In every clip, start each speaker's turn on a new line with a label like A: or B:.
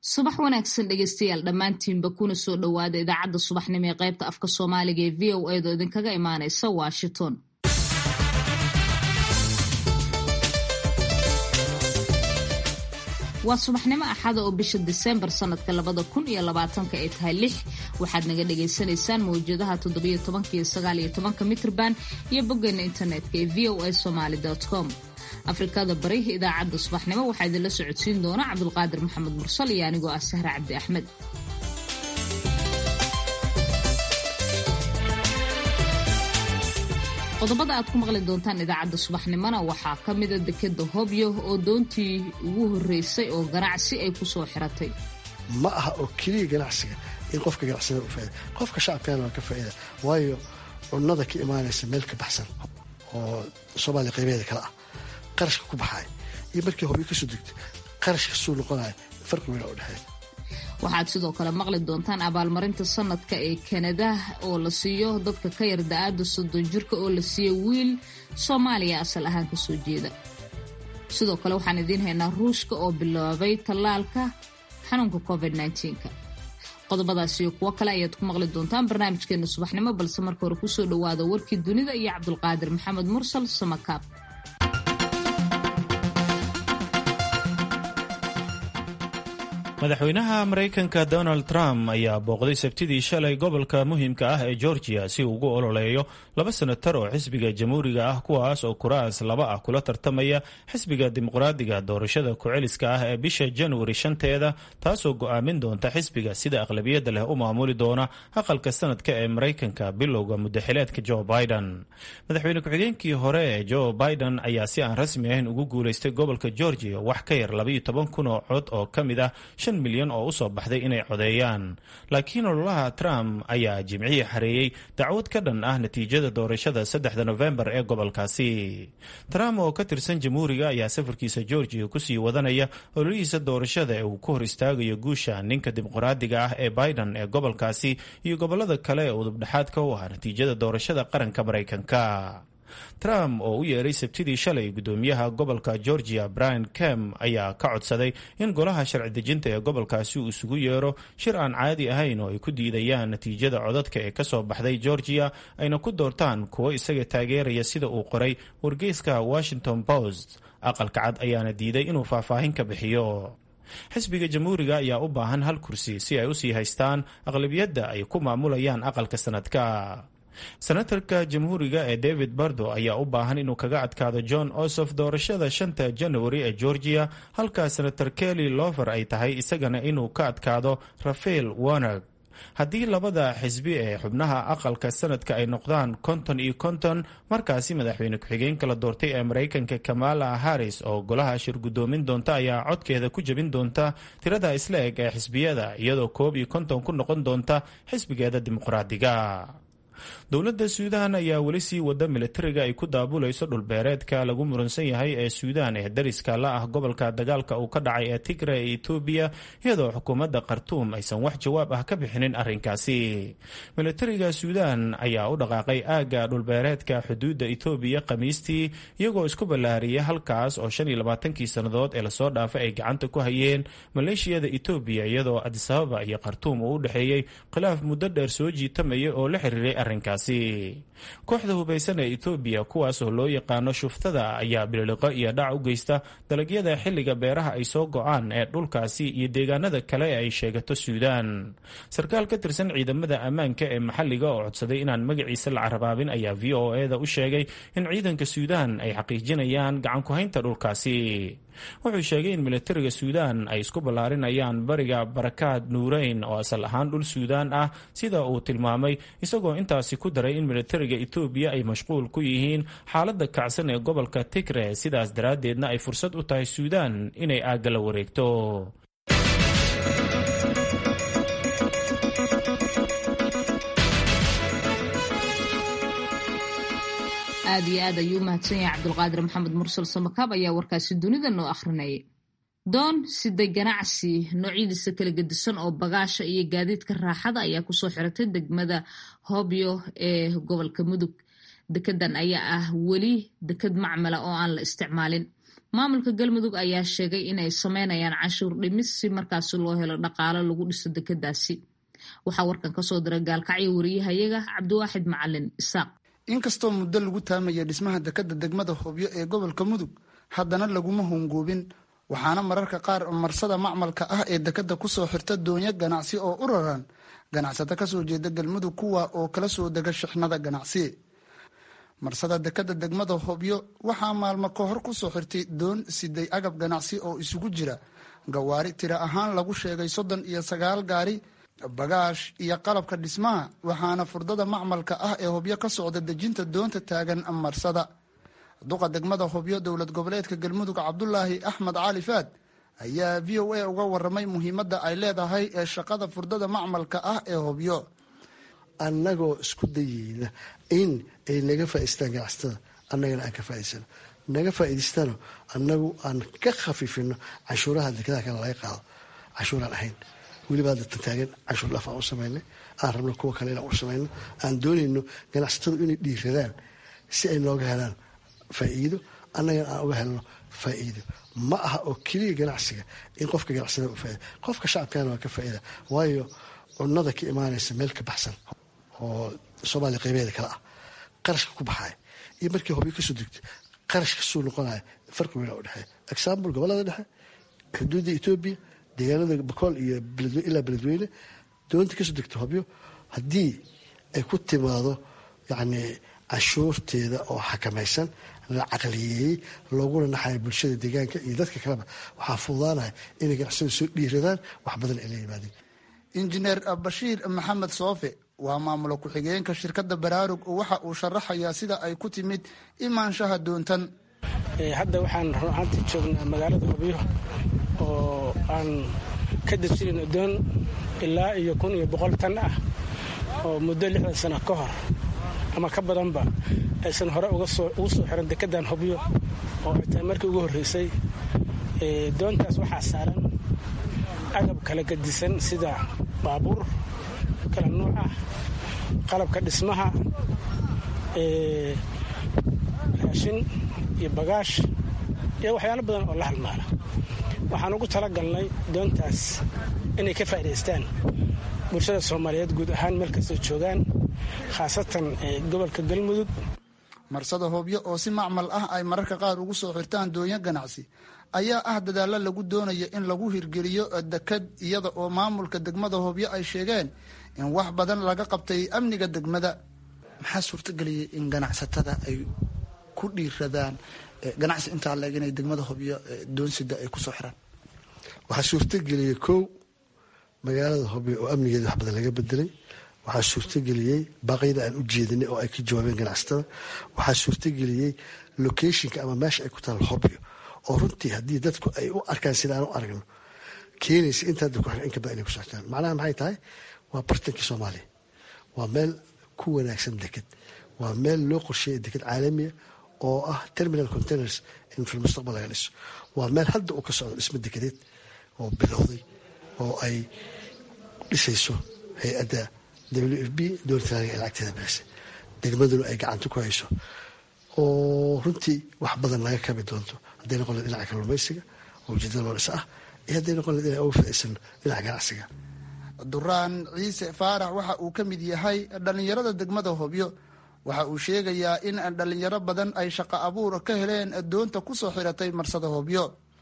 A: subax wanaagsan dhegeystayaal dhammaantiinba kuna soo dhowaada idaacadda subaxnimo ee qaybta afka soomaaliga ee v o edo idinkaga imaanaysa washington waa subaxnimo axada oo bisha diseembar sanadka labada kun iyo labaatanka ay tahay lix waxaad naga dhagaysanaysaan mawjadaha toddobiyo tobanka iyo sagaaliyo tobanka mitrban iyo boggeena internetka ee v o a somaali com afrikada bari idaacadda subaxnimo waxaa idinla socodsiin doona cabdulqaadir maxamed mursal iyo anigoo ah sahra cabdi axmed qodobada aad ku maqli doontaan idaacadda subaxnimona waxaa ka mida dekeda hobyo oo doontii ugu horeysay oo ganacsi ay kusoo xiratay
B: ma aha oo keliya ganacsiga in qofka ganacsada u faida qofka shacabkana waa ka faaida waayo cunnada ka imaanaysa meel ka baxsan oo soomaaliya qaybeeda kale ah qarashka ku baxaay iyo markii hobyo kasoo degtay qarashka suu noqonaya farqi weyn oo dhexeeya
A: waxaad sidoo kale maqli doontaan abaalmarinta sanadka ee kanada oo la siiyo dadka ka yar da-aada soddon jirka oo la siiyo wiil soomaaliya asal ahaan kasoo jeeda sidoo kale waxaan idiin haynaa ruushka oo bilaabay tallaalka xanuunka covid -19ka qodobadaas iyo kuwo kale ayaad ku maqli doontaan barnaamijkeena subaxnimo balse marka hore kusoo dhowaada warkii dunida iyo cabdulqaadir maxamed mursal samakaab
C: madaxweynaha maraykanka donald trump ayaa booqday sabtidii shalay gobolka muhiimka ah ee georgia si uu ugu ololeeyo laba senatar oo xisbiga jamhuuriga ah kuwaas oo kuraas laba ah kula tartamaya xisbiga dimuqraadiga doorashada ku-celiska ah ee bisha januari shanteeda taasoo go-aamin doonta xisbiga sida aqlabiyadda leh u maamuli doona aqalka sanadka ee maraykanka bilowga mudaxileedka joe biden madaxweyne ku-xigeenkii hore ee joe biden ayaa si aan rasmi ahayn ugu guuleystay gobolka georgia wax ka yar labaiyo toban kun oo cod oo ka mid ah milyan oo usoo baxday inay codeeyaan laakiin ololaha trump ayaa jimcihii xareeyey dacwad ka dhan ah natiijada doorashada saddexda nofembar ee gobolkaasi trump oo ka tirsan jamhuuriga ayaa safarkiisa georgia kusii wadanaya ololihiisa doorashada ee uu ku hor istaagayo guusha ninka dimuqraadiga ah ee biden ee gobolkaasi iyo gobolada kale ee udubdhexaadka u ah natiijada doorashada qaranka maraykanka trump oo u yeeray sabtidii shalay gudoomiyaha gobolka georgia brian kem ayaa ka codsaday in golaha sharci dejinta ee gobolkaasi uu isugu yeero shir aan caadi ahayn oo ay ku diidayaan natiijada codadka ee kasoo baxday georgia ayna ku doortaan kuwo isaga taageeraya sida uu qoray wargeyska washington post aqalka cad ayaana diiday inuu faahfaahin ka bixiyo xisbiga jamhuuriga ayaa u baahan hal kursi si ay usii haystaan aqlabiyadda ay ku maamulayaan aqalka sanadka senatarka jamhuuriga ee david bardo ayaa u baahan inuu kaga adkaado john osof doorashada shanta januari ee georgia halka senator kelly lover ay tahay isagana inuu ka adkaado rafael warner haddii labada xisbi ee xubnaha aqalka sanadka ay noqdaan konton iyo konton markaasi madaxweyne ku-xigeenka la doortay ee maraykanka kamala harris oo golaha shir gudoomin doonta ayaa codkeeda ku jebin doonta tirada isla eg ee xisbiyada iyadoo koob iyo konton ku noqon doonta xisbigeeda dimuqraadiga dowladda suudaan ayaa weli sii wada militariga ay ku daabulayso dhulbeereedka lagu muransan yahay ee suudaan ee dariska la ah gobolka dagaalka uu ka dhacay ee tigre ee etoobiya iyadoo xukuumadda khartuum aysan wax jawaab ah ka bixinin arrinkaasi militariga suudaan ayaa u dhaqaaqay aagga dhulbeereedka xuduudda etoobiya khamiistii iyagoo isku ballaariyay halkaas oo shan iyo labaatankii sannadood ee lasoo dhaafay ay gacanta ku hayeen maleeshiyada etoobiya iyadoo adisababa iyo khartuum uu u dhexeeyey khilaaf muddo dheer soo jiitamaya oo la xiriiray arrinkaasi kooxda hubaysan ee etoobiya kuwaas oo loo yaqaano shuftada ayaa bililiqo iyo dhac u geysta dalagyada xilliga beeraha ay soo go-aan ee dhulkaasi iyo deegaanada kale ee ay sheegato suudaan sarkaal ka tirsan ciidamada ammaanka ee maxalliga oo codsaday inaan magaciisa la carabaabin ayaa v o e da u sheegay in ciidanka suudaan ay xaqiijinayaan gacanku-haynta dhulkaasi wuxuu sheegay in militariga suudaan ay isku ballaarinayaan bariga barakaad nuureyn oo asal ahaan dhul suudaan ah sida uu tilmaamay isagoo intaasi ku daray in militariga etoobiya ay mashquul ku yihiin xaaladda kacsan ee gobolka tigre sidaas daraaddeedna ay fursad u tahay suudaan inay aagga la wareegto
A: aad iyo aad ayuu u mahadsan yahay cabdulqaadir maxamed mursal samakaab ayaa warkaasi dunida noo akhrinayay doon siday ganacsi noocyadiisa kala gedisan oo bagaasha iyo gaadiidka raaxada ayaa kusoo xiratay degmada hobyo ee gobolka mudug dekedan ayaa ah weli deked macmala oo aan la isticmaalin maamulka galmudug ayaa sheegay inay sameynayaan canshuur dhimis si markaasi loo helo dhaqaalo lagu dhiso dekedaasi waxaa warkan kasoo diray gaalkacyo wariyahayaga cabdiwaaxid macalin isaaq
D: inkastoo muddo lagu taamaya dhismaha dekeda degmada hobyo ee gobolka mudug haddana laguma hongoobin waxaana mararka qaar marsada macmalka ah ee dekeda kusoo xirta doonyo ganacsi oo u raran ganacsato kasoo jeeda galmudug kuwa oo kala soo dega shixnada ganacsi marsada dekeda degmada hobyo waxaa maalmo ka hor kusoo xirtay doon siday agab ganacsi oo isugu jira gawaari tira ahaan lagu sheegay soddon iyo sagaal gaari bagaash iyo qalabka dhismaha waxaana furdada macmalka ah ee hobyo ka socda dejinta doonta taagan marsada duqa degmada hobyo dowlad goboleedka galmudug cabdulaahi axmed cali faad ayaa v o a uga waramay muhiimadda ay leedahay ee shaqada furdada macmalka ah ee hobyo
B: annagoo isku dayeyna in ay naga faa'iistaan ganacsatada annagana aan ka faa'iidsano naga faa'iidaystano annagu aan ka khafiifino canshuuraha dekadaha kale laga qaado canshuuraan ahayn weliba hadda tantaagan canshuur dhaaf aan u samaynay aan rabno kuwa kale inaan u samayno aan doonayno ganacsatadu inay dhiiradaan si ay nooga helaan faa'iido annagana aan uga helno faa'iido ma aha oo keliya ganacsiga in qofka ganacsada u faaida qofka shacabkana waa ka faa'iida waayo cunnada ka imaanaysa meel ka baxsan oo soomaaliya qaybeeda kale ah qarashka ku baxaya iyo markii hobyo kasoo degto qarash kasoo noqonaya farqi weyn u dhexeeya example gobolada dhexe xuduudda etoobiya deegaanada bakool iyo ilaa beledweyne doonta kasoo degto hobyo haddii ay ku timaado yacni canshuurteeda oo xakamaysan la caqliyeeyey looguna naxaya bulshada deegaanka iyo dadka kaleba waxaa fududaanaya inay ganacsada soo dhiiradaan wax badan ay la yimaadeen
D: injineer bashiir maxamed soofe waa maamulo ku-xigeenka shirkadda baraarug waxa uu sharaxayaa sida ay ku timid imaanshaha doontan
E: hadda waxaan run ahaantii joognaa magaalada hobyo oo aan ka dejinayno doon ilaa iyo kun iyo boqol tan ah oo muddo lixdan sano ka hor ama ka badanba aysan hore ugu soo xiran dekedan hobyo oo ay tahay markii ugu horreysay doontaas waxaa saaran agab kala gadisan sida baabuur kala nuuc ah qalabka dhismaha raashin iyo bagaash iyo waxyaalo badan oo la halmaala waxaan ugu talagalnay doontaas inay ka faa'idaystaan bulshada soomaaliyeed guud ahaan meel kastoo joogaan khaasatan gobolka galmudug
D: marsada hobyo oo si macmal ah ay mararka qaar ugu soo xirtaan doonyo ganacsi ayaa ah dadaalo lagu doonayo in lagu hirgeliyo deked iyada oo maamulka degmada hobyo ay sheegeen in wax badan laga qabtay amniga degmada maxaa suurtageliyay in ganacsatada ay ku dhiiradaan ganacsi intaa leeg inay degmada hobyo doonsida ay kusoo xiraan
B: waxaa suurtageliyey kow magaalada hobyo oo amnigeeda wax badan laga bedelay waxaa suurtageliyey baaqyada aan u jeedinay oo ay ka jawaabeen ganacsatada waxaa suurtageliyey locationka ama meesha ay ku taal hobyo oo runtii haddii dadku ay u arkaan sida aan u aragno keenaysa intaa dadku in ka badan inay ku soctaan macnaha maxay tahay waa bartankii soomaaliya waa meel ku wanaagsan deked waa meel loo qorsheeya deked caalamiya oo ah terminal containers in fil mustaqbal laga dhiso waa meel hadda uu ka socdo dhismo dekedeed oo bilowday oo ay dhisayso hay-adda w f b dowladtaaga ee lacagteeda bixisa degmaduna ay gacanta ku hayso oo runtii wax badan laga kabi doonto hadday noqon leed dhinaca kalluumaysiga oo ujeedada loo dhisa ah iyo hadday noqon leed inay uga faa'iidsano dhinaca ganacsiga
D: duraan ciise faarax waxa uu ka mid yahay dhallinyarada degmada hobyo waxa uu sheegayaa in dhallinyaro badan ay shaqo abuur ka heleen doonta kusoo xiratay marsada hobyo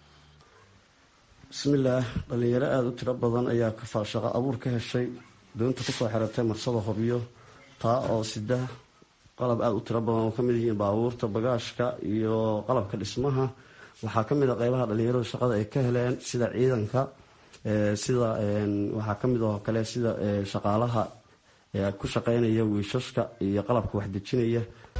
F: bismillaah dhallinyaro aada u tiro badan ayaa shaqo abuur ka heshay doonta kusoo xiratay marsada hobyo taa oo sida qalab aada u tiro badan oo kamid yihiin baabuurta bagaashka iyo qalabka dhismaha waxaa kamid a qeybaha dhalinyaradu shaqada ay ka heleen sida ciidanka sida waxaa kamid oo kale sida shaqaalaha ku shaqeynaya wiishashka iyo qalabka waxdejinaya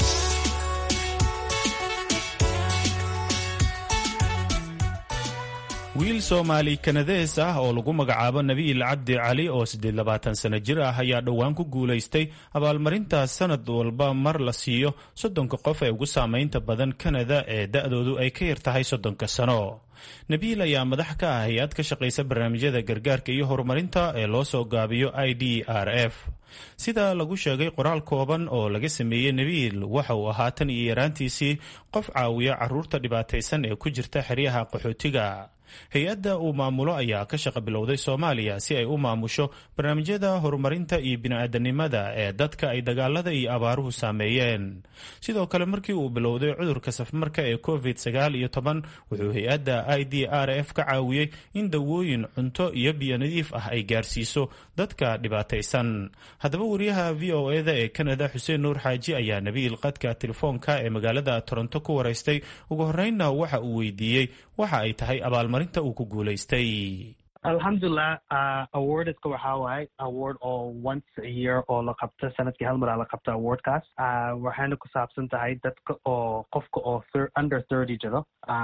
C: wiil soomaali kanadees ah oo lagu magacaabo nabiil cabdi cali oo siddeed labaatan sano jir ah ayaa dhowaan ku guulaystay abaalmarintaas sanad walba mar la siiyo soddonka qof ee ugu saamaynta badan kanada ee da-doodu ay ka yar tahay soddonka sano nabiil ayaa madax ka ah hay-ad ka shaqaysa barnaamijyada gargaarka iyo horumarinta ee loo soo gaabiyo i d r f sida lagu sheegay qoraal kooban oo laga sameeyey nabiil waxa uu ahaa tan iyo yaraantiisii qof caawiya caruurta dhibaataysan ee ku jirta xeryaha qaxootiga hay-adda uu maamulo ayaa ka shaqa bilowday soomaaliya si ay u maamusho barnaamijyada horumarinta iyo bini-aadanimada ee dadka ay dagaalada iyo abaaruhu saameeyeen sidoo kale markii uu bilowday cudurka safmarka ee covid sagaal iyo toban wuxuu hay-adda i d r f ka caawiyey in dawooyin cunto iyo biyo nadiif ah ay gaarsiiso dadka dhibaataysan haddaba wariyaha v o eda ee kanada xuseen nuur xaaji ayaa nabiil qadka telefoonka ee magaalada toronto ku waraystay ugu horeynna waxa uu weydiiyey waxa ay tahay abaalmarinta uu ku guulaystay
G: alxamdulilah awardska waxaa waaye award oo once a year oo la qabto sanadkii hal maraa la qabto awardkaas waxayna ku saabsan tahay dadka oo qofka oo under thirty jiro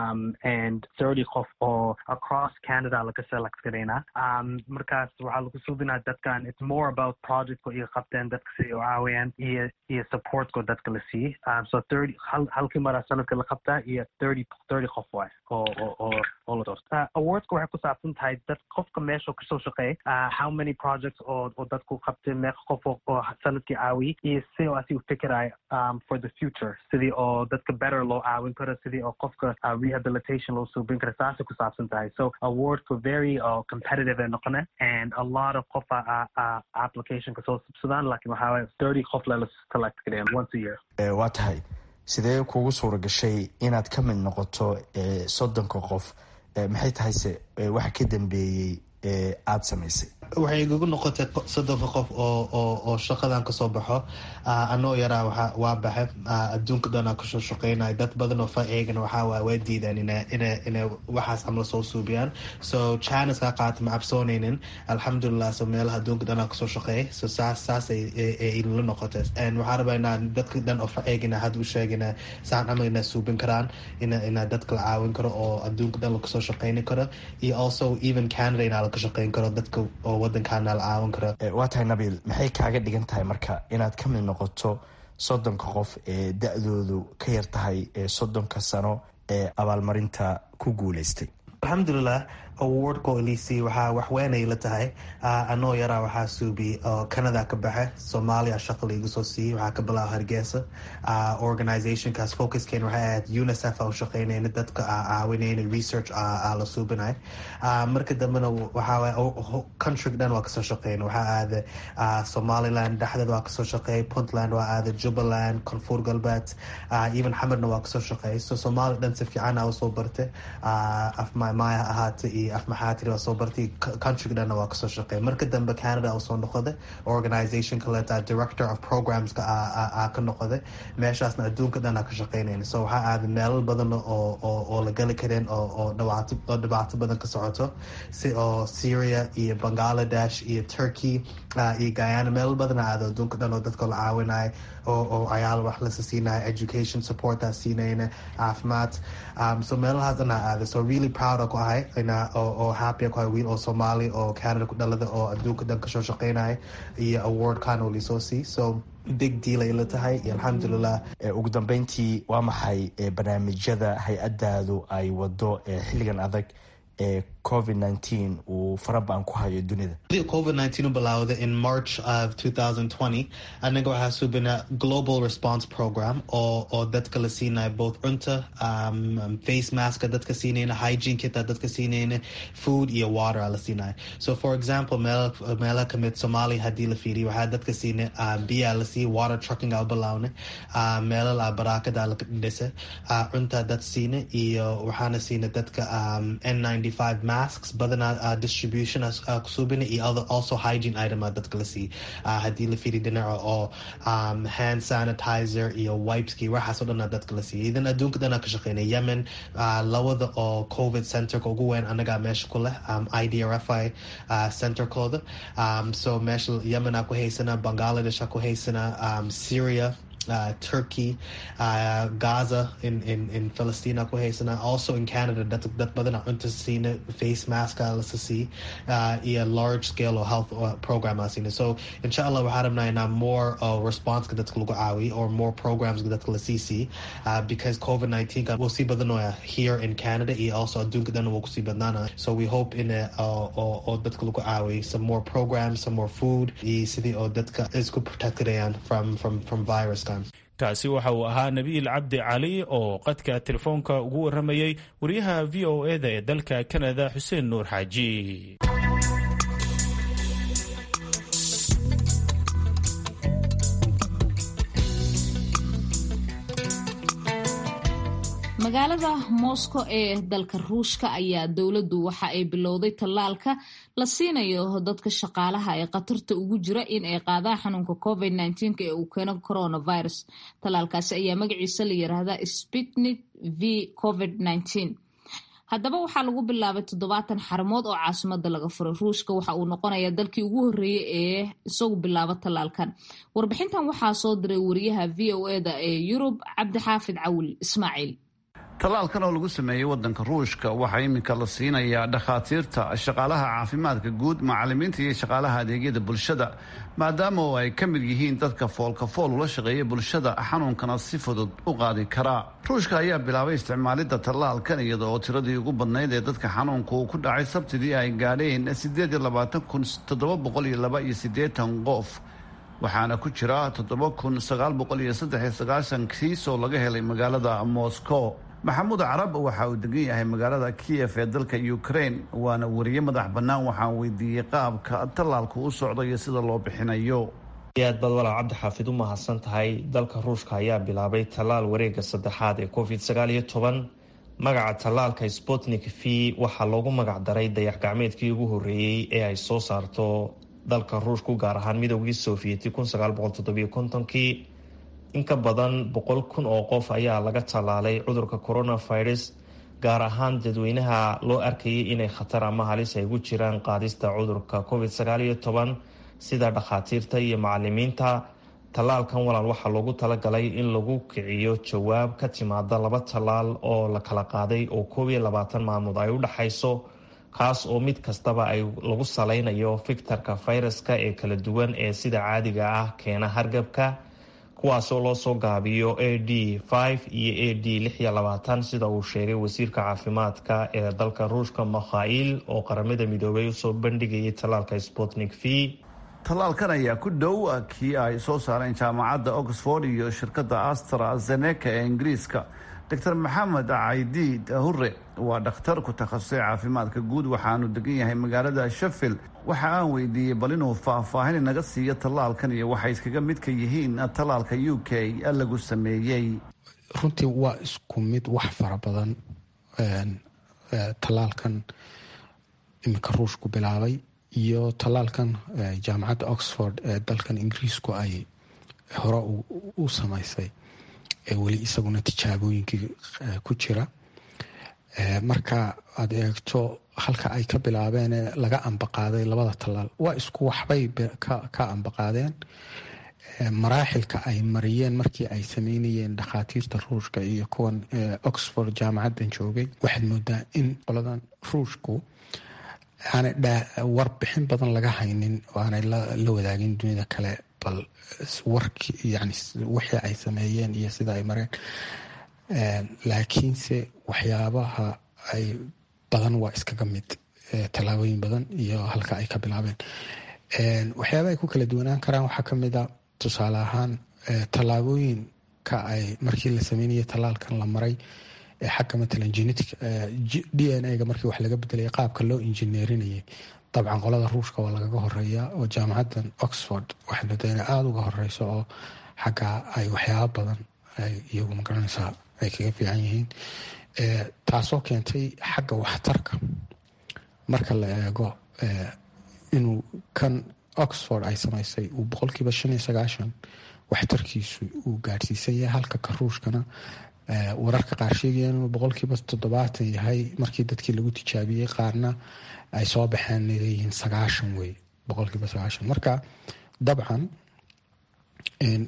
G: and thirty qof oo across canada laga select garaynaa markaas waxaa lagu subinaa dadkan it's more about projectko iyo qabteen dadka si u caawiyaan iyo iyo supportko dadka la siiyey so thirty hal halkii maraa sanadka la qabtaa iyo thirty thirty qof waay oo oo oo oo la doorta awardska waxay ku saabsan tahay dad qofka meesha kasoo shaqeey how many projects oo oo dadku qabtay meeqa qof oo sanadkii caawiyey iyo si oo asi u fikirayo for the future sidii oo dadka better loo caawin karo sidii oo qofka rehabilitation loo suubin karo saasay ku saabsan tahay so awardku very competitive ee noqone and a lot of qof application kasoo subsadaan lakin waxaa waye thirty qof lala select gareyan once a year
H: waa tahay sidee kugu suura gashay inaad ka mid noqoto soddonka qof maxay tahay se waxa ka dambeeyey aada samaysay
I: waxay igagu noqotay soddonka qof oo oo oo shaqadan kasoo baxo anoo yaraa waa waa baxe adduunka dhanaa kasoo shaqeynaya dad badan oo fa eegana waxaa waay waa diidaan ina ina inay waxaas camal soo suubiyaan so china kaa qaata ma cabsooneynin alxamdulilah so meelaha adduunka dhanaa kasoo shaqeeyay so saas saas ay la noqotay and waxaa rabaa inaa dadka dhan oo fa eegina hadda u sheegina saan camal inaa suubin karaan ina inaa dadka la caawin karo oo adduunka dhan lakasoo shaqeyni karo iyo also even canada inaa laka shaqeyn karo dadka oo wadankaana la caawin karo
H: waa tahay nabiil maxay kaaga dhigan tahay marka inaad ka mid noqoto soddonka qof ee da-doodu ka yar tahay soddonka sano ee abaalmarinta ku guuleystay
I: alxamdulilah awardko elisi waxaa waxweynay la tahay anoo yaraa waxaa suubi oo canada ka baxe soomaaliya shaqa laigu soo siiyey waxaa ka bilaaba hargeysa organizationkaas focuskeen waxay ahayd unicef a u shaqeynayna dadka caawinayna research la suubinay marka dambena waxaa countryga dhan waa kasoo shaqeyna waxaa aada somaliland dhexdeed waa kasoo shaqeeyay puntland waa aada jubbaland koonfur galbeed even xamarna waa kasoo shaqeeyay so soomaaliya dhan si fiican a usoo bartay afmamaya ahaata iyo afmaxaatiri waa soo bartay countryga dhanna waa kasoo shaqeey marka dambe canada usoo noqoday organization kaleeta director of programska a ka noqoday meeshaasna adduunka dhanaa ka shaqeynayna so waxaa aaday meelal badan oo oo la geli kareen oo dhibaato oo dhibaato badan ka socoto si oo syria iyo bangladesh iyo turkey iyo guyana meelal badana aado adduunka dhan oo dadka la caawinayo oo oo ayaal wax lasa siinayo education supportaa siinayna caafimaad so meelahaas dhanaa aaday so really proud ku ahay oo happy ku ahay wiil oo soomaali oo canada ku dhalada oo adduunka dhan kasoo shaqeynaya iyo awardkan oo lisoo sii so big deal ay la tahay iyo alxamdulilah
H: ugu dambeyntii waa maxay barnaamijyada hay-adaadu ay wado xilligan adag ee covid nineteen uu farabaan ku hayo dunida
I: covid nineteen u bilaawday in march of two thousand twenty anaga waxaa subina global response program oo oo dadka la siinayo both cunta um, face maska dadka siinayna hygiene kita dadka siinayna food iyo water la siinayo so for example meel meela kamid somalia haddii la fiiriyo waxaa dadka siina uh, biyaa la siiya water trucking aa bilaawna uh, meelal a baraakada la dhisa uh, cunta dad siina iyo waxaana siina dadka um, n ninety five masks badanaa uh, distribution uh, kusubina iyo other also hygiene item dadka la siiy uh, haddii la fiiri dhinaca oo um, hand sanitizer iyo wipeski waxaasoo dhan dadka la siiya idan adduunka dhanaa ka shaqeynay yemen uh, lawada oo covid centerka ugu weyn anagaa meesha ku leh um, idrfi uh, centerkooda um, so meesha yemen aa ku haysana bangladesh aa ku haysana um, syria uh, Turkey, uh, Gaza in, in, in Palestina ku haysana also in Canada dad dad badan aan cunta siina face mask la sii uh, iyo large scale oo health program aan siina so insha allah waxaan rabnaa inaa more uh, response dadka lagu caawiyo or more programs dadka la sii sii uh, because covid 19 wuu sii badanoya here in Canada iyo also adduunka dhan wuu kusii badnaana so we hope in oo dadka lagu caawiyo some more programs some more food iyo sidii oo dadka isku protectayaan from from from virus
C: kaasi waxa uu ahaa nabiil cabdi cali oo qadka telefoonka ugu waramayey wariyaha v o e da ee dalka kanada xuseen nuur xaaji
A: magaalada moscow ee dalka ruushka ayaa dowladdu waxa ay bilowday tallaalka la siinayo dadka shaqaalaha ee khatarta ugu jira in ay qaadaan xanuunka covid ee uu keeno coronavirus tallaalkaasi ayaa magaciisa la yiraahdaa sputnik v covid haddaba waxaa lagu bilaabay toddobaatan xaramood oo caasimada laga furay ruushka waxa uu noqonayaa dalkii ugu horreeyey ee isagu bilaaba tallaalkan warbixintan waxaa soo diray wariyaha v o eda ee yurub cabdixaafid cawil ismaaciil
J: tallaalkan oo lagu sameeyey waddanka ruushka waxaa iminka la siinayaa dhakhaatiirta shaqaalaha caafimaadka guud macalimiinta iyo shaqaalaha adeegyada bulshada maadaama oo ay ka mid yihiin dadka foolka fool ula shaqeeya bulshada xanuunkana si fudud u qaadi karaa ruushka ayaa bilaabay isticmaalidda tallaalkan iyada oo tiradii ugu badnayd ee dadka xanuunka uu ku dhacay sabtidii ay gaadheen siddeed iyo labaatan kun toddoba boqol iyo laba iyo siddeetan qof waxaana ku jira toddoba kun sagaal boqol iyo saddex iyo sagaashan kiis oo laga helay magaalada moscow maxamuud carab waxa uu degan yahay magaalada kiyef ee dalka ukraine waana wariye madax bannaan waxaan weydiiyey qaabka tallaalku u socda iyo sida loo bixinayo
K: aad baad walaal cabdixaafid u mahadsan tahay dalka ruushka ayaa bilaabay tallaal wareega saddexaad ee covid sagaal iyo toban magaca tallaalka sputnik v waxaa loogu magac daray dayax gacmeedkii ugu horreeyey ee ay soo saarto dalka ruushku gaar ahaan midoogii sofiyeeti kun sagaal boqol toddobiyo kontonkii in ka badan boqol kun oo qof ayaa laga tallaalay cudurka coronavirus gaar ahaan dadweynaha loo arkayay inay khatar ama halis ay gu jiraan qaadista cudurka covid sagaal iyo toban sida dhakhaatiirta iyo macalimiinta tallaalkan walaal waxaa loogu talagalay in lagu kiciyo jawaab ka timaada laba tallaal oo la kala qaaday oo koob iyo labaatan maalmood ay u dhexayso kaas oo mid kastaba ay lagu salaynayo fiktarka fayraska ee kala duwan ee sida caadiga ah keena hargabka kuwaasoo loo soo gaabiyo a d iyo a d sida uu sheegay wasiirka caafimaadka ee dalka ruushka makhail oo qaramada midoobay usoo bandhigayay tallaalka sputnik v
J: tallaalkan ayaa ku dhow kii ay soo saareen jaamacadda oxford iyo shirkadda astrazeneca ee ingiriiska doctor maxamed caydiid hure waa dhakhtar ku takhasusay caafimaadka guud waxaanu degan yahay magaalada sheffield waxa aan weydiiyey bal inuu faahfaahin inaga siiyo tallaalkan iyo waxay iskaga midka yihiin tallaalka u k lagu sameeyey
L: runtii waa isku mid wax fara badan tallaalkan iminka ruushku bilaabay iyo tallaalkan jaamacadda oxford ee dalkan ingiriisku ay hore u samaysay ee weli isaguna tijaabooyinkii ku jira marka aad eegto halka ay ka bilaabeen ee laga ambaqaaday labada tallaal waa isku waxbay ka ambaqaadeen maraaxilka ay mariyeen markii ay sameynayeen dhakhaatiirta ruushka iyo kuwan oxford jaamacaddan joogay waxaad moodaa in qoladan ruushku aanay warbixin badan laga haynin oo aanay la wadaagin dunida kale bal warki yani wixii ay sameeyeen iyo sida ay mareen laakiinse waxyaabaha ay badan waa iskaga mid tallaabooyin badan iyo halka ay ka bilaabeen waxyaaba ay ku kala duwanaan karaan waxaa kamid a tusaale ahaan tallaabooyinka ay markii la sameynayay tallaalkan la maray xagga matalan genetic d n a ga markii wax laga bedelaya qaabka loo injineerinayay dabcan qolada ruushka waa lagaga horeeya oo jaamacaddan oxford waxay moodaa inay aada uga horeyso oo xagga ay waxyaaba badan ay iyagu magaranaysaa ay kaga fiican yihiin taasoo keentay xagga waxtarka marka la eego inuu kan oxford ay samaysay uu boqolkiiba shan iyo sagaashan waxtarkiisu uu gaadhsiisan yahay halka ka ruushkana wararka qaar sheegayaan inuu boqolkiiba toddobaatan yahay markii dadkii lagu tijaabiyey qaarna ay soo baxeen leeyihiin sagaashan wey boqolkiiba sagaashan marka dabcan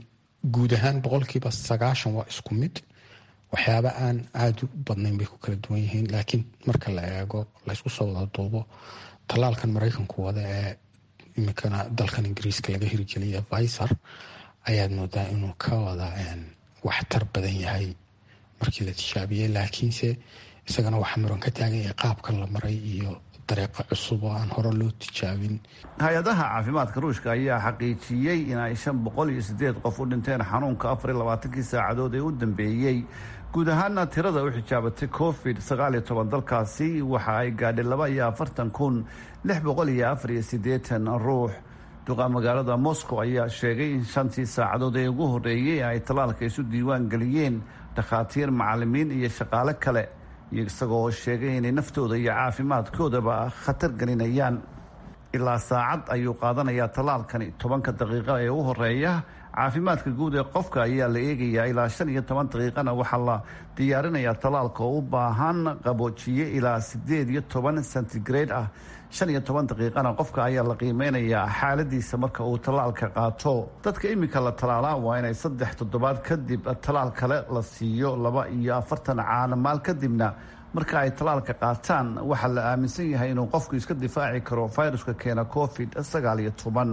L: guud ahaan boqolkiiba sagaashan waa isku mid waxyaaba aan aada u badnayn bay ku kala duwan yihiin laakiin marka la eego laysku soo wada duubo tallaalkan maraykanku wada ee iminkana dalkan ingiriiska laga hirgeliya visor ayaad moodaa inuu ka wada waxtar badan yahay markii la tijaabiyey laakiinse isagana waxaa muran ka taagan yahay qaabkan la maray iyo dareeqa cusub oo aan hore loo tijaabin
J: hay-adaha caafimaadka ruushka ayaa xaqiijiyey in ay shan boqol iyo sideed qof u dhinteen xanuunka afar iyo labaatankii saacadood ee u dambeeyey guud ahaana tirada u xijaabatay covid sagaal iyo toban dalkaasi waxa ay gaadhay laba iyo afartan kun lix boqol iyo afar iyo siddeetan ruux duqa magaalada moscow ayaa sheegay in shantii saacadood ee ugu horreeyey ay tallaalka isu diiwaan geliyeen dhakhaatiir macalimiin iyo shaqaale kale isagoo sheegay inay naftooda iyo caafimaadkoodaba khatar gelinayaan ilaa saacad ayuu qaadanayaa tallaalkani tobanka daqiiqo ee u horeeya caafimaadka guud ee qofka ayaa la eegayaa ilaa shan iyo toban daqiiqana waxaa la diyaarinayaa tallaalka oo u baahan qaboojiye ilaa sideed iyo toban centigrade ah shan iyo toban daqiiqana qofka ayaa la qiimeynayaa xaaladiisa marka uu tallaalka qaato dadka iminka la tallaalaa waa inay saddex toddobaad kadib tallaal kale la siiyo laba iyo afartan caanamaal kadibna marka ay tallaalka qaataan waxaa la aaminsan yahay inuu qofku iska difaaci karo fayruska keena covid sagaal iyo toban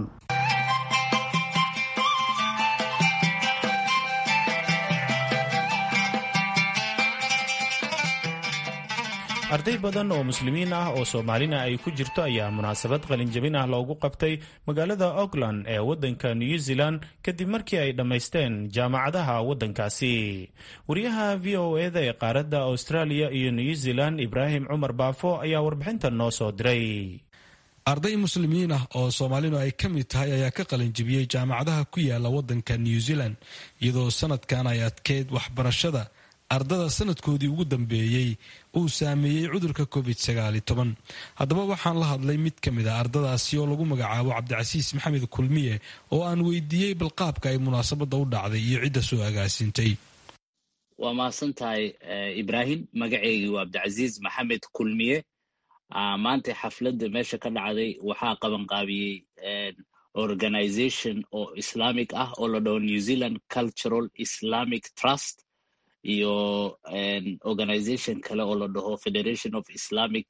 C: arday badan oo muslimiin ah oo soomaalina ay ku jirto ayaa munaasabad qalinjabin ah loogu qabtay magaalada auckland ee waddanka new zealand kadib markii ay dhammaysteen jaamacadaha waddankaasi wariyaha v o eda ee qaaradda australia iyo new zealand ibraahim cumar baafo ayaa warbixintan noo soo diray
M: arday muslimiin ah oo soomaalidu ay ka mid tahay ayaa ka qalinjabiyey jaamacadaha ku yaala waddanka new zealand iyadoo sanadkan ay adkeyd waxbarashada ardada sanadkoodii ugu dambeeyey uu saameeyey cudurka covid haddaba waxaan la hadlay mid ka mid a ardadaasi oo lagu magacaabo cabdicasiis maxamed kulmiye oo aan weydiiyey balqaabka ay munaasabadda u dhacday iyo cidda soo agaasintay
N: waa mahadsan tahay ibraahim magaceygii waa cabdicasiis maxamed kulmiye maanta xafladda meesha ka dhacday waxaa qabanqaabiyey organization oo islamic ah oo la dhaho new zealand cultural islamic trust iyo organization kale oo la dhaho federation of islamic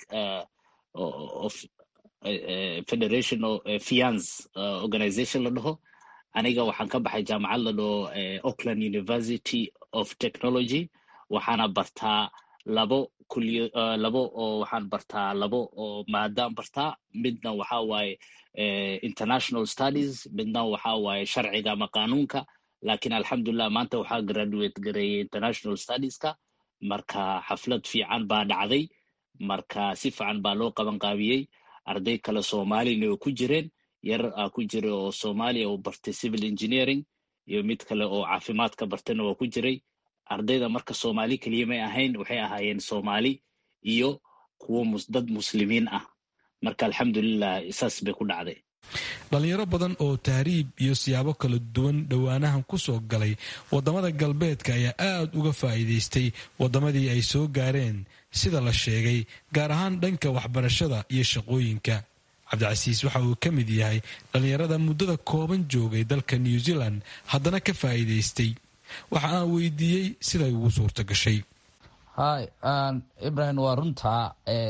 N: of federation of fiance organization la dhaho aniga waxaan ka baxay jaamacad la dhaho auckland university of technology waxaana bartaa labo kuliyo labo oo waxaan bartaa labo oo maadaan bartaa midna waxa waaye international studies midna waxa waaye sharciga ama qanuunka lakiin alxamdulilah maanta waxaa graduate gareeyey international studieska marka xaflad fiican baa dhacday marka si fiican baa loo qaban qaabiyey arday kale soomaalina oo ku jireen yar a ku jira oo soomaaliya oo bartay civil engineering iyo mid kale oo caafimaad ka bartayna waa ku jiray ardayda marka soomaali keliya may ahayn waxay ahaayeen soomaali iyo kuwo dad muslimiin ah marka alxamdulilah saas bay ku dhacday
M: dhalinyaro badan oo tahriib iyo siyaabo kala duwan dhowaanahan ku soo galay waddamada galbeedka ayaa aad uga faa'iidaystay waddamadii ay soo gaareen sida la sheegay gaar ahaan dhanka waxbarashada iyo shaqooyinka cabdicasiis waxa uu ka mid yahay dhallinyarada muddada kooban joogay dalka new zealand haddana ka faa'iidaystay waxa aan weydiiyey siday ugu suurta gashay
O: hay ibrahim waa runtaa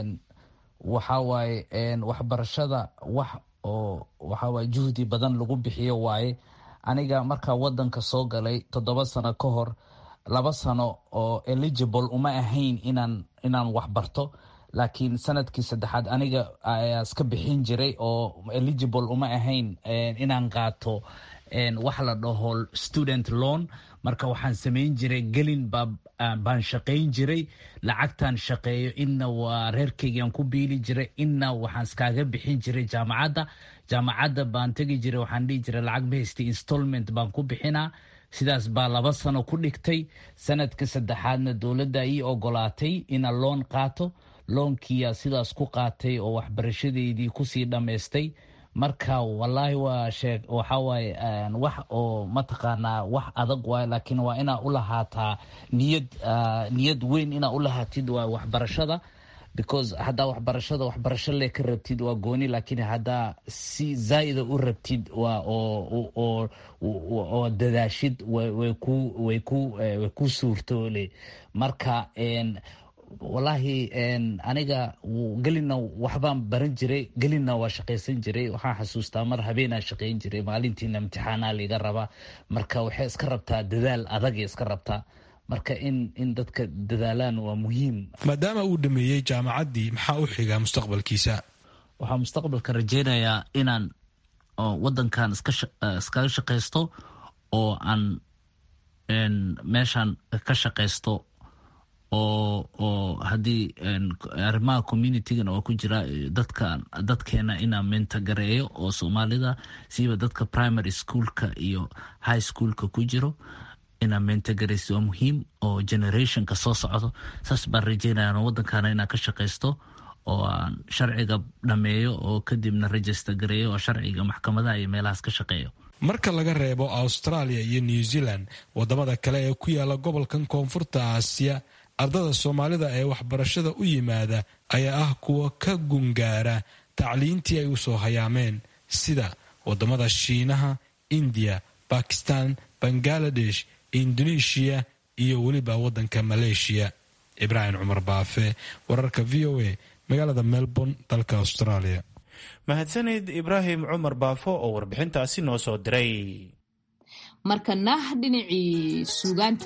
O: waxa waaye waxbarashada wax oo waxawaaye juhdi badan lagu bixiyo waaye aniga markaa wadanka soo galay toddoba sano ka hor laba sano oo eligible uma ahayn inaan inaan waxbarto laakiin sanadkii saddexaad aniga ayaa iska bixin jiray oo eligible uma ahayn inaan qaato wax la dhaho student loan marka waxaan samayn jiray gelin baan shaqayn jiray lacagtan shaqeeyo inna waa reerkeygaan ku biili jiray inna waxaan iskaaga bixin jiray jaamacadda jaamacadda baan tegi jiray waxaan dhihi jiray lacag bahaystay installment baan ku bixinaa sidaas baa laba sano ku dhigtay sanadka saddexaadna dowladda ii ogolaatay ina loon qaato loonkiyaa sidaas ku qaatay oo waxbarashadeydii kusii dhammaystay marka wallaahi waa sheeg waxa waaye wax oo mataqaanaa wax adag waaye laakiin waa inaa u lahaataa niyad niyad weyn inaa u lahaatid waa waxbarashada because haddaa waxbarashada waxbarasho le ka rabtid waa gooni laakiin haddaa si zaa'ida u rabtid waa oo oo dadaashid way ku way ku way ku suurtoole marka wallaahi aniga gelina waxbaan baran jiray gelina waa shaqaysan jiray waxaan xasuustaa mar habeenaa shaqayn jiray maalintiina imtixaanaa liga rabaa marka waxay iska rabtaa dadaal adagay iska rabtaa marka in in dadka dadaalaan waa muhiim
M: maadaama uu dhameeyey jaamacaddii maxaa u xigaa mustaqbalkiisa
O: waxaa mustaqbalka rajeynayaa inaan wadankan iskaga shaqaysto oo aan meeshan ka shaqaysto oo oo haddii arrimaha communitygana oo ku jira dadka dadkeena inaan mentagareeyo oo soomaalida siiba dadka primary schoolka iyo high schoolka ku jiro inaan mentegaraysto waa muhiim oo generationka soo socdo saas baan rajeynaya wadankana inaan ka shaqaysto oo aan sharciga dhameeyo oo kadibna register gareeyo oo sharciga maxkamadaha iyo meelahaas ka shaqeeyo
M: marka laga reebo australia iyo new zealand wadamada kale ee ku yaala gobolkan koonfurta aasiya ardada soomaalida ee waxbarashada u yimaada ayaa ah kuwa ka gungaara tacliintii ay usoo hayaameen sida wadamada shiinaha indiya bakistan bangaladesh indoneeshiya iyo weliba wadanka maleeshiya ibraahim cumar baafe wararka v o a magaalada melbourne dalka australia
C: mahadsanid ibraahim cumar baafo oo warbixintaasi noo soo diray
A: markana dhinacii suugaanta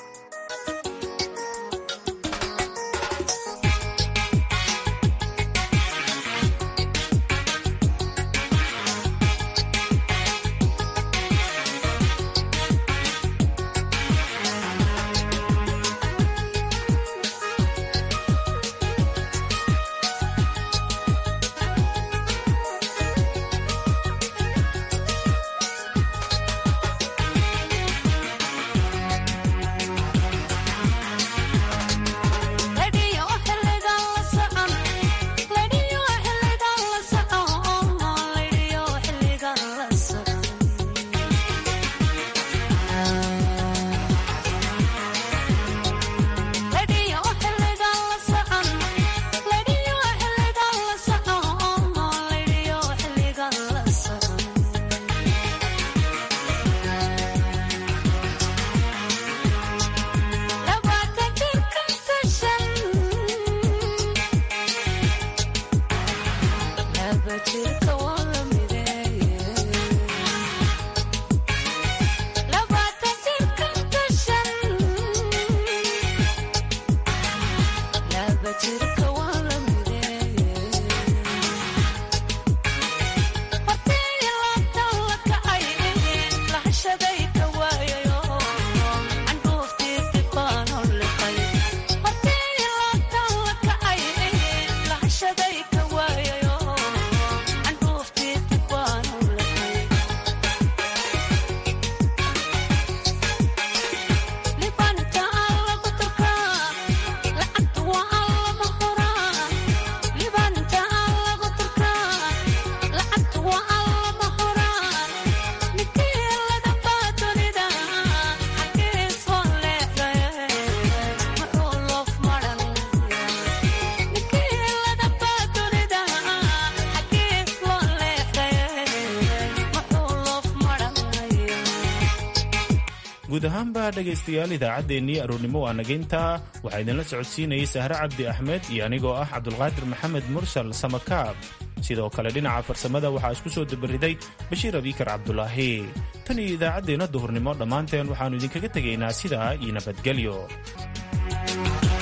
C: guud ahaanba dhegaystayaal idaacaddeenii aroornimo waa nageyntaa waxaa idinla socodsiinayay sahre cabdi axmed iyo anigoo ah cabdulqaadir maxamed mursal samakaab sidoo kale dhinaca farsamada waxaa isku soo dabariday bashiir abiikar cabdulaahi tan iyo idaacaddeenna duhurnimo dhammaanteen waxaannu idinkaga tegaynaa sidaa iyo nabadgelyo